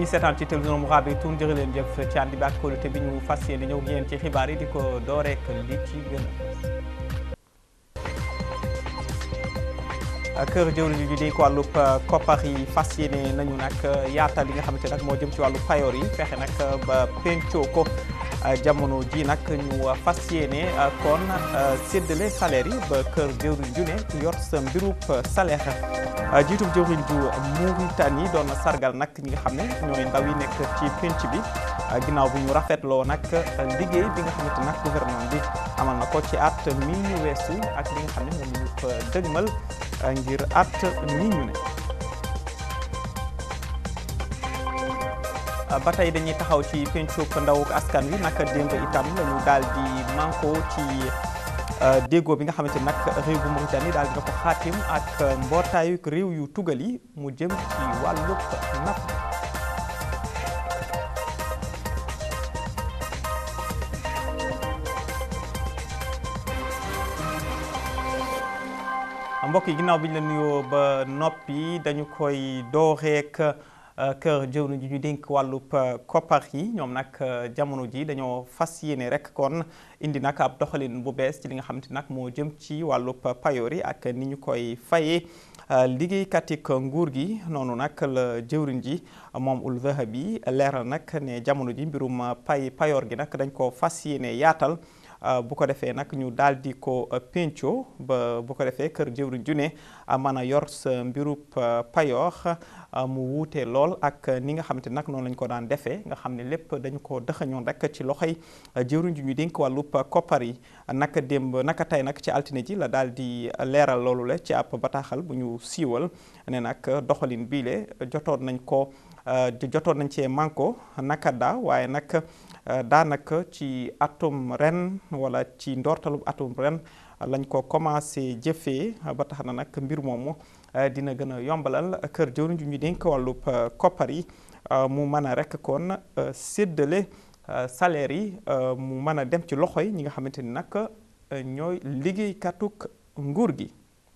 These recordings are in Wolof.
ñuy seetaan ci télévision mu xaar tuun jërë leen jëf ci ànd bi ak kóolute bi ñu fas yéene ñëw yéen ci xibaar yi di ko dooreek li ci gën a kër jëwriñ ji di ko wàllub koppar yi fas yéene nañu nag yaatal li nga xamante nag moo jëm ci wàllu payoor yi fexe nag ba pencoo ko jamono ji nag ñu fas yéene kon séddale salaire yi ba kër jëwriñ ju ne yor sa mbirub salaire jiitub jëwriñ ju Mauritanie doon sargal nag ñi nga xam ne ñooy ndaw yi nekk ci penc bi ginnaaw bu ñu rafetloo nag liggéey bi nga xamante nag gouvernement bi amal na ko ci at mi ñu weesu ak li nga xam ne moom ñu fa dëgmal ngir at mi ñu ne ba tey dañuy taxaw ci pencub ndaw askan wi nag démb itam lañu daal di manko ci déggoo bi nga xamante nag réew bu Mauritanie daal dina ko xaatim ak mbootaayu réew yu tugal yi mu jëm ci wàllub napp mbokk yi ginnaaw bi ñu la nuyoo ba noppi dañu koy dooreek kër jëwriñ ji ñu dénk wàllub koppar yi ñoom nag jamono ji dañoo fas yéene rek kon indi nag ab doxalin bu bees ci li nga xamante nag moo jëm ci wàllub payoor yi ak ni ñu koy fayee liggéeykat yi nguur gi noonu nag la jëwriñ ji moom ul Zahabi leeral nag ne jamono ji mbirum pay payoor gi nag dañ ko fas yéene yaatal bu ko defee nag ñu daal di ko penco ba bu ko defee kër jëwriñ ju ne mën a yor sa mbirub payoor mu wuute lool ak ni nga xamante nag noonu lañ ko daan defee nga xam ne lépp dañu ko dëxañoon rek ci loxoy jëwriñ ju ñu dénk wàllub koppar yi naka démb naka tey nag ci altine ji la daal di leeral loolu la ci ab bataaxal bu ñu siiwal ne nag doxalin biile jotoon nañ ko jotoon nañ cee manko naka daa waaye nag daanaka ci atum ren wala ci ndoortalu atum ren lañ ko commencé jëfee ba tax na nag mbir moomu dina gën a yombalal kër jëwriñ ju ñu dénk wàllub koppar yi mu mën a rek kon séddale salaire yi mu mën a dem ci loxo yi ñi nga xamante ni nag ñooy liggéeykatuk nguur gi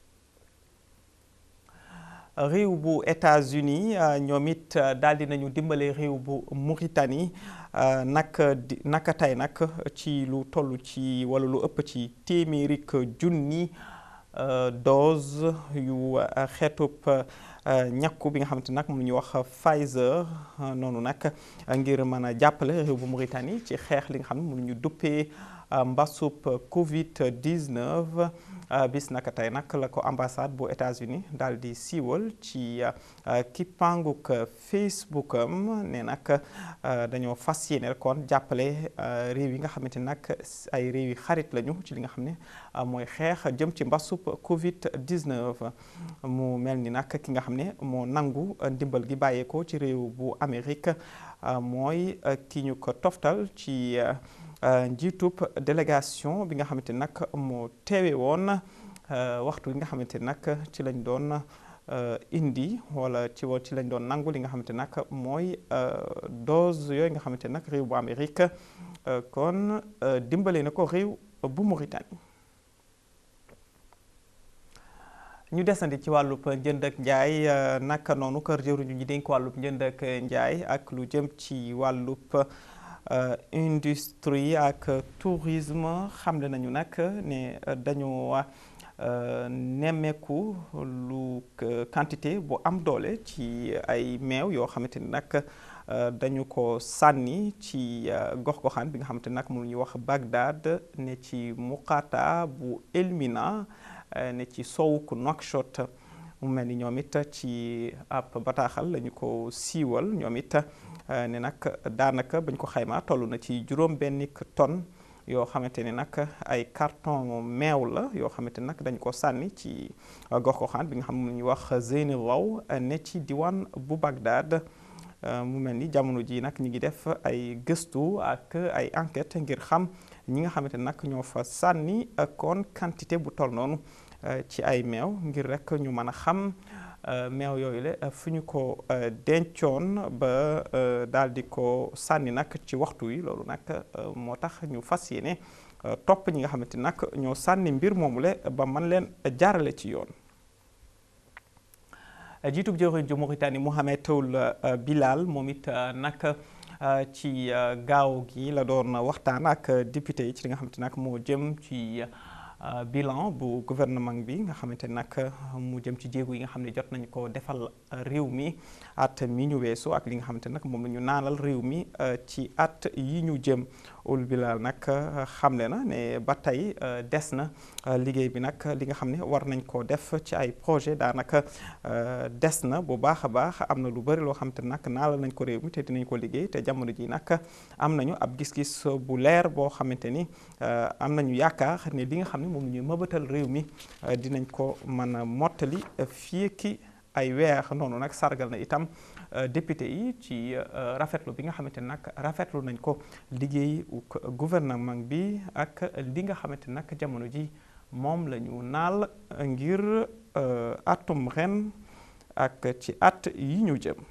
réew bu États-Unis ñoom it daal di nañu dimbale réew bu Mauritanie naka di naka tey nag ci lu toll ci wala lu ëpp ci téeméeri junni dose yu xeetub ñàkku bi nga xamante nag mu ñuy wax Pfizer noonu nag ngir mën a jàppale réew bu Mauritanie ci xeex li nga xam ne mu ñu duppee mbasub Covid 19 bis naka tey nag la ko ambassade bu États-Unis daal di siiwal ci kippanguk Facebook am ne nag dañoo fas yéene kon jàppale réew yi nga xamante nag ay réew yi xarit lañu ci li nga xam ne mooy xeex jëm ci mbasub Covid 19 mu mel ni nag ki nga xam ne moo nangu ndimbal gi bàyyeekoo ci réew bu Amérique mooy ki ñu ko toftal ci. njiitub délégation bi nga xamante nag moo teewe woon waxtu bi nga xamante nag ci lañ doon indi wala ci woon ci lañ doon nangu li nga xamante nag mooy dose yooyu nga xamante nag réew bu Amérique kon dimbale na ko réew bu Mauritanie ñu desandi ci wàllub njënd ak njaay naka noonu kër jëwriñu ñi dénk wàllub njënd ak njaay ak lu jëm ci wàllub industrie ak tourisme xamle nañu nag ne dañu nemmeeku lu quantité bu am doole ci ay meew yoo xamante ni nag dañu ko sànni ci gox-goxaan bi nga xamante ni nag mu ñuy wax Bagdad ne ci Muqata bu Elmina ne ci sowuk Nouakchott mu mel ni ñoom it ci ab bataaxal lañu ko siiwal ñoom it ne nag daanaka bañ ko xaymaa toll na ci juróom benn tonne yoo xamante ni nag ay carton meew la yoo xamante ni nag dañ ko sànni ci gox-goxaan bi nga xam ne ñuy wax Zeyni Raw ne ci diwaan bu Bagdad mu mel ni jamono ji nag ñi ngi def ay gëstu ak ay enquête ngir xam ñi nga xamante ni nag ñoo fa sànni kon quantité bu toll noonu ci ay meew ngir rek ñu mën a xam meew yooyu la fu ñu ko dencoon ba daal di ko sànni nag ci waxtu wi loolu nag moo tax ñu fas yéene topp ñi nga xamante nag ñoo sànni mbir moomu le ba man leen jaarale ci yoon jiitub jëwriñ ju Mauritanie Mohamed Ould Bilal moom it nag ci gaaw gi la doon waxtaan ak député yi ci li nga xamante nag moo jëm ci bilan bu gouvernement bi nga xamante nag mu jëm ci jéego yi nga xam ne jot nañu ko defal réew mi at mi ñu weesu ak li nga xamante nag moom la ñu naanal réew mi ci at yi ñu jëm Ould Bilal nag xamle na ne ba tey des na liggéey bi nag li nga xam ne war nañ koo def ci ay projet daanaka des na bu baax a baax am na lu bëri loo xamante nag naalal nañ ko réew mi te dinañ ko liggéey te jamono ji nag am nañu ab gis-gis bu leer boo xamante ni am nañu yaakaar ne li nga xam ne moom la ñuy mëbatal réew mi dinañ ko mën a mottali fii ki ay weer noonu nag sargal na itam député yi ci rafetlu bi nga xamante ne nag rafetlu nañ ko liggéey gouvernement bi ak li nga xamante ne nag jamono ji moom la ñu naal ngir atum ren ak ci at yi ñu jëm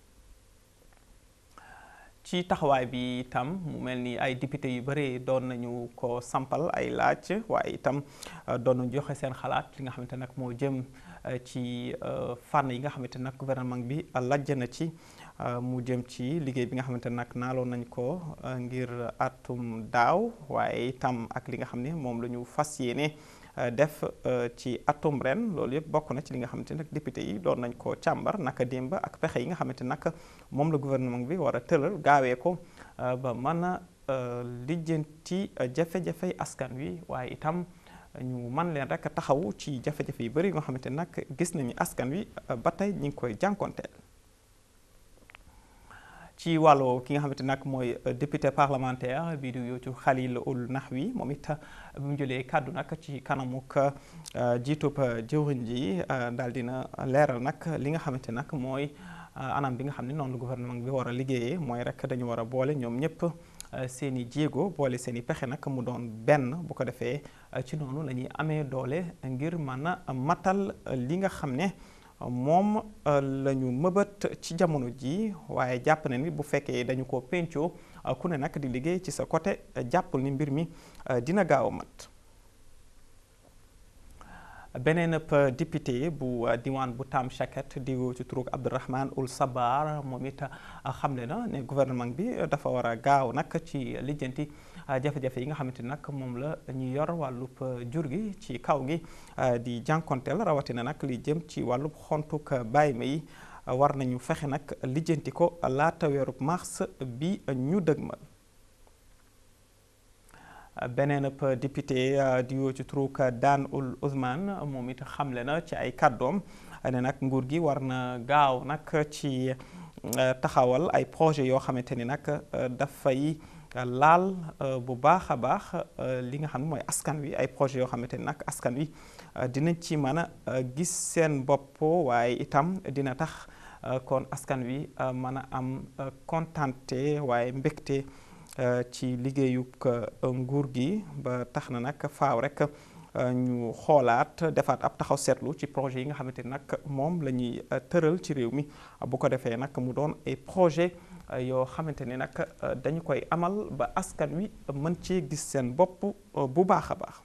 ci taxawaay bi itam mu mel ni ay député yu bëri doon nañu ko sampal ay laaj waaye itam doon nañu joxe seen xalaat li nga xamante nag moo jëm ci fànn yi nga xamante nag gouvernement bi lajj na ci mu jëm ci liggéey bi nga xamante nag naaloon nañ ko ngir atum daaw waaye itam ak li nga xam ne moom la ñu fas yéene def ci atum ren loolu yëpp bokk na ci li nga xamante nag député yi doon nañ ko càmbar naka démb ak pexe yi nga xamante nag moom la gouvernement bi war a tëral gaawee ko ba mën a lijjanti jafe-jafey askan wi waaye itam ñu man leen rek taxawu ci jafe-jafe yu bëri nga xamante nag gis nañu askan wi ba tey ñu ngi koy jànkonteel ci wàllu ki nga xamante nag mooy député parlementaire bi di yootu Khalil Ould Nahwi moom it bi mu jëlee kàddu nag ci kanamuk jiitub jëwriñ ji daal dina leeral nag li nga xamante nag mooy anam bi nga xam ne noonu gouvernement bi war a liggéeyee mooy rek dañu war a boole ñoom ñëpp seen i jéego boole seen i pexe nag mu doon benn bu ko defee ci noonu la ñuy amee doole ngir mën a matal li nga xam ne moom la ñu mëbët ci jamono ji waaye jàpp na ni bu fekkee dañu ko pencoo ku ne nag di liggéey ci sa côté jàppul ni mbir mi dina gaaw a mat beneen député bu diwaan bu Tam Chaket di ci turug Abdourahmane Ould Sabar moom it xamle na ne gouvernement bi dafa war a gaaw nag ci lijjanti jafe-jafe yi nga xamante ni nag moom la ñu yor wàllub jur gi ci kaw gi di jànkonteel rawatina nag li jëm ci wàllub xontuk bàyyi ma yi war nañu fexe nag lijjanti ko laata weerub mars bi ñu dëgmal beneen député di yoo ci turuk Dan Ould Ousmane moom it xamle na ci ay kàddoom ne nag nguur gi war na gaaw nag ci taxawal ay projet yoo xamante ni nag dafay laal bu baax a baax li nga xam ne mooy askan wi ay projet yoo xamante ni nag askan wi dinañ ci mën a gis seen bopp waaye itam dina tax kon askan wi mën a am kontante waaye mbégte ci liggéeyub nguur gi ba tax na nag faaw rek ñu xoolaat defaat ab taxaw seetlu ci projet yi nga xamante ni nag moom la ñuy tëral ci réew mi bu ko defee nag mu doon ay projet yoo xamante ni nag dañu koy amal ba askan wi mën cee gis seen bopp bu baax a baax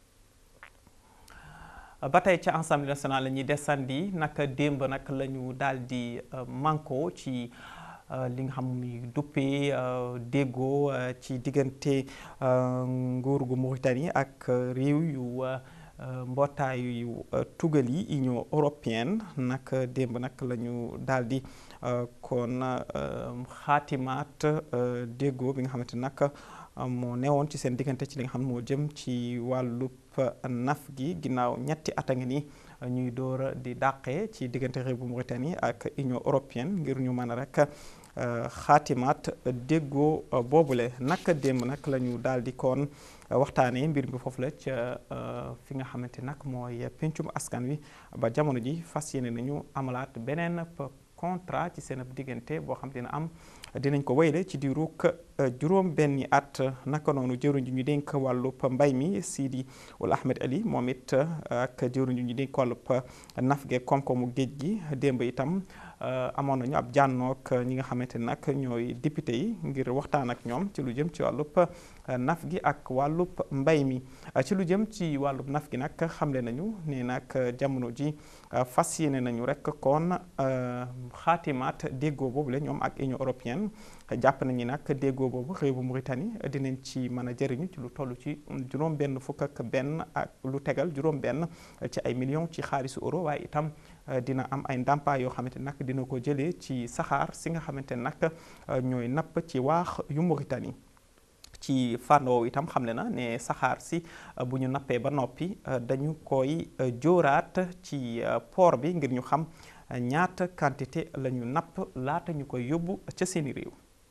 ba tey ca Assemblée nationale la ñuy desandi nag démb nag la ñu daal di manko ci li nga xam ni duppee déggoo ci diggante nguur gu Mauritanie ak réew yu mbootaayu yu tugal yi Union européenne nag démb nag la ñu daal di kon xaatimaat déggoo bi nga xamante nag moo newoon ci seen diggante ci li nga xam moo jëm ci wàllub naf gi ginnaaw ñetti at a ngi nii ñuy door di dàqee ci diggante réew bu Mauritanie ak Union européenne ngir ñu mën a rek xaatimaat déggoo boobule naka démb nag la ñu daal di koon waxtaanee mbir mi foofu la ca fi nga xamante nag mooy pencum askan wi ba jamono ji fas yéene nañu amalaat beneen contrat ci seen diggante boo xam dina am dinañ ko wayle ci diirug juróom benni at naka noonu jëwriñ ji ñu dénk wàllub mbay mi Sidi Ould Ahmed Ali moom it ak jëwriñ ji ñu dénk wàllub naf ge koom-koomu géej gi démb itam amoon nañu ab jànnook ñi nga xamante nag ñooy député yi ngir waxtaan ak ñoom ci lu jëm ci wàllub naf gi ak wàllub mbay mi ci lu jëm ci wàllub naf gi nag xamle nañu ne nag jamono ji fas yéene nañu rek kon xaatimaat déggoo boobu la ñoom ak Union européenne jàpp nañu nag déggoo boobu réew bu Mauritanie dinañ ci mën a jëriñu ci lu toll ci juróom benn fukk ak benn ak lu tegal juróom benn ci ay millions ci xaalisu euro waaye itam dina am ay ndàmpaay yoo xamante nag dina ko jëlee ci saxaar si nga xamante nag ñooy napp ci waax yu Mauritanie ci fànn woowu itam xamle na ne saxaar si bu ñu nappee ba noppi dañu koy jóoraat ci port bi ngir ñu xam ñaata quantité la ñu napp laata ñu koy yóbbu ca seeni réew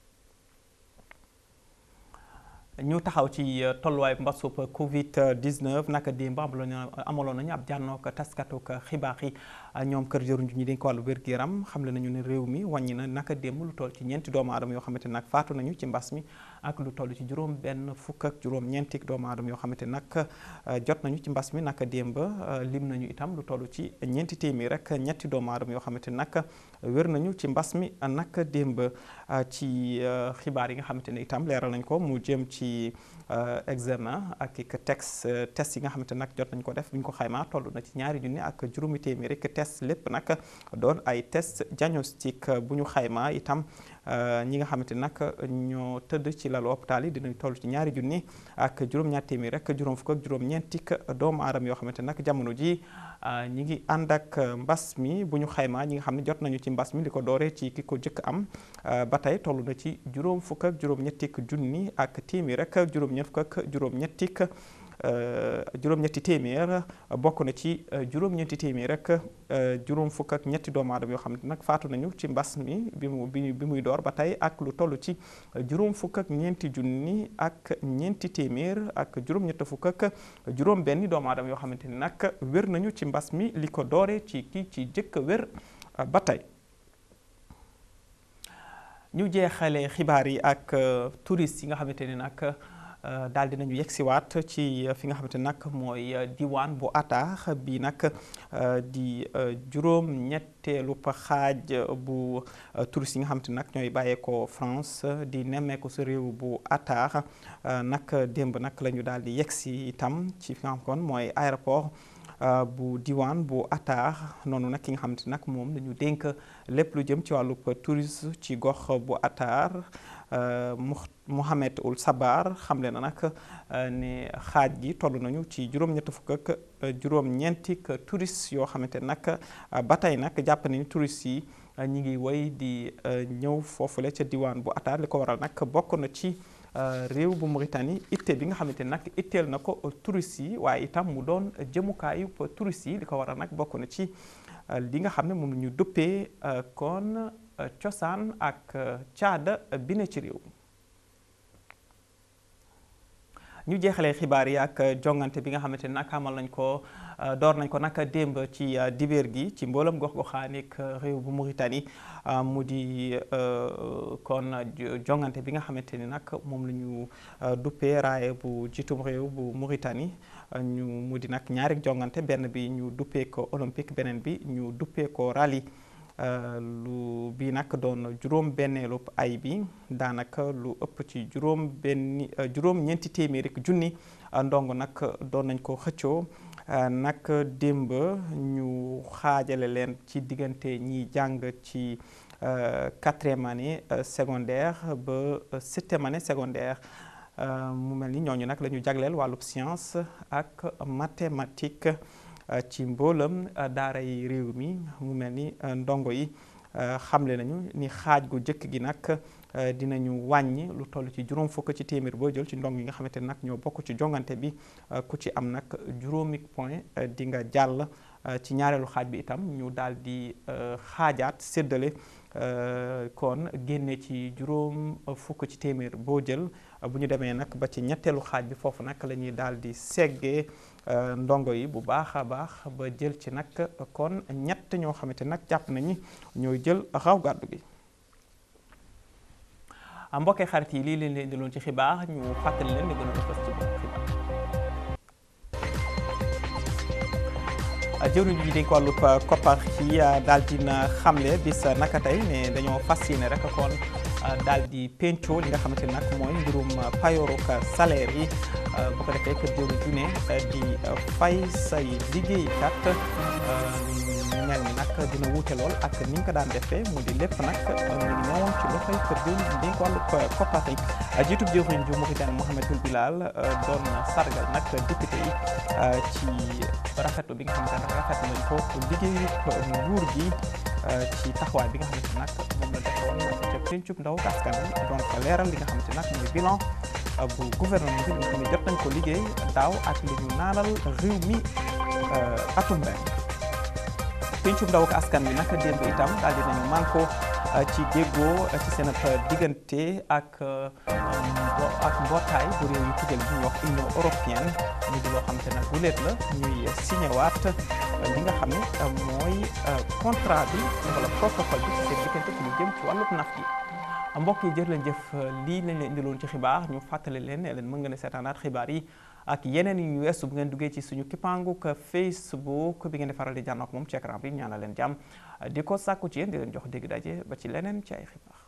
ñu taxaw ci tolluwaay mbasub Covid 19 naka démb amaloon nañu ab jànnook taskatuk xibaar yi ñoom kër jëruñ ñu dénk wàllu wér-gu-yaram xamle nañu ne réew mi wàññi na naka démb lu toll ci ñeenti doomu aadama yoo xamante nag faatu nañu ci mbas mi ak lu toll ci juróom benn fukk ak juróom ñeenti doomu aadama yoo xamante nag jot nañu ci mbas mi naka démb lim nañu itam lu toll ci ñeenti téeméer rek ñetti doomu aadama yoo xamante nag wér nañu ci mbas mi naka démb ci xibaar yi nga xamante ne itam leeral nañ ko mu jëm ci ci examen ak ik texte test yi nga xamante nag jot nañ ko def bu ñu ko xaymaa toll na ci ñaari junni ak juróomi téeméer rek test lépp nag doon ay test diagnostic bu ñu xaymaa itam ñi nga xamante nag ñoo tëdd ci lalu hôpital yi dinañ toll ci ñaari junni ak juróom-ñaar téeméer rek juróom fukk ak juróom-ñeenti doomu aadama yoo xamante nag jamono ji ñi ngi ànd ak mbas mi bu ñu xaymaa ñi nga xam ne jot nañu ci mbas mi li ko dooree ci ki ko jëkk am ba tey toll na ci juróom fukk ak juróom-ñetti junni ak téeméer rek juróom-ñett fukk ak juróom-ñetti juróom-ñetti téeméer bokk na ci juróom-ñetti téeméer rek juróom fukk ak ñetti doomu aadama yoo xam ne nag faatu nañu ci mbas mi bi mu bi muy door ba tey ak lu toll ci juróom fukk ak ñeenti junni ak ñeenti téeméer ak juróom-ñett fukk ak juróom-benni doomu aadama yoo xamante ni nag wér nañu ci mbas mi li ko dooree ci kii ci jëkk wér ba tey. ñu jeexale xibaar yi ak touristes yi nga xamante ni nag. daal di nañu yegsiwaat ci fi nga xamante nag mooy diwaan bu Attaax bi nag di juróom ñetteelu xaaj bu touristes yi nga xamante nag ñooy bàyyeekoo France di nemmeeku sa réew bu Attaax nag démb nag la ñu daal di yegsi itam ci fi nga xam kon mooy aéroport bu diwaan bu Attaax noonu nag ki nga xamante nag moom dañu dénk lépp lu jëm ci wàllub tourisme ci gox bu Attaax Mohamed Ould Sabar xamle na nag ne xaaj gi toll nañu ci juróom-ñett fukk ak juróom-ñeenti touristes yoo xamante nag ba tey nag jàpp nañu touristes yi ñi ngi woy di ñëw foofule ca diwaan bu Attaax li ko waral nag bokk na ci réew bu Mauritanie itte bi nga xamante nag itteel na ko touristes yi waaye itam mu doon jëmukaayu touristes yi li ko waral nag bokk na ci li nga xam ne moom la ñu duppee kon cosaan ak caada bi ne ci réew ñu jeexalee xibaar yi ak jongante bi nga xamante ne nag amal nañ ko door nañ ko nag démb ci dibéer gi ci mboolam gox-goxaanik réew bu Mauritanie mu di kon jongante bi nga xamante ni nag moom la ñu duppee raaye bu jiitum réew bu Mauritanie ñu mu di nag ñaari jongante benn bi ñu duppee ko olympique beneen bi ñu duppee ko rallye lu bii nag doon juróom benneelu ay bi daanaka lu ëpp ci juróom benni juróom ñeenti téeméeri junni ndongo nag doon nañ ko xëccoo nag démb ñu xaajale leen ci diggante ñiy jàng ci quatrième année secondaire ba septième année secondaire mu mel ni ñooñu nag la ñu jagleel wàllub science ak mathématique ci mboolam daara yi réew mi mu mel ni ndongo yi xamle nañu ni xaaj gu jëkk gi nag dinañu wàññi lu toll ci juróom fukk ci téeméer boo jël ci ndong yi nga xamante ne nag ñoo bokk ci jongante bi ku ci am nag juróomi point di nga jàll ci ñaareelu xaaj bi itam ñu daal di xaajaat séddale kon génne ci juróom fukk ci téeméer boo jël bu ñu demee nag ba ci ñetteelu xaaj bi foofu nag la ñuy daal di seggee ndongo yi bu baax a baax ba jël ci nag kon ñett ñoo xamante nag jàpp nañu ñooy jël raw gàddu gi. mbokkee xarit yi lii leen leen di loon ci xibaar ñu fàttali leen ne gën a fës ci bopp xibaar jëwriñ ji dénk wàllub koppar yi daal dina xamle bis naka tey ne dañoo fas yéene rek kon daal di penco li nga xamante ne nag mooy mbirum payooruk salaire yi bu ko defee kër jëwriñ ju ne di fay say liggéeykat mel ni nag dina wuute lool ak ni ñu ko daan defee mu di lépp nag mu ngi ñëwoon ci loxoy kër jëwriñ ji dénk wàllub koppar yi jiitub jëwriñ ju Mauritanie Mohamedoul Bilal doon sargal nag député yi ci rafetlu bi nga xamante ne rafet nañ ko liggéeyu nguur gi ci taxawaay bi nga xamante nag moom la defoon ca pencub ndaw askan wi doon ko leeral li nga xamante nag mooy bilan bu gouvernement bi nga xam ne jot nañ ko liggéey daaw ak li ñu naanal réew mi atum ren pencub ndaw askan wi nag démb itam daal dinañu manko ci déggoo ci seen diggante ak ak mbootaay bu réew yu tugal bi ñuy wax union européenne mu di loo xam te nag bu leet la ñuy signé waat li nga xam ne mooy contrat bi wala protocole bi ci seen diggante ci lu jëm ci wàllub naf gi mbokk yi jërë leen jëf lii lañ leen indiloon ci xibaar ñu fàttali leen ne leen mën nga ne seetaanaat xibaar yi ak yeneen yu weesu bu ngeen duggee ci suñu kippaanguk Facebook bi ngeen di faral di jànnook moom ci écran bi ñaanal leen jàmm di ko sàkku ci yéen di leen jox dégg daje ba ci leneen ci ay xibaar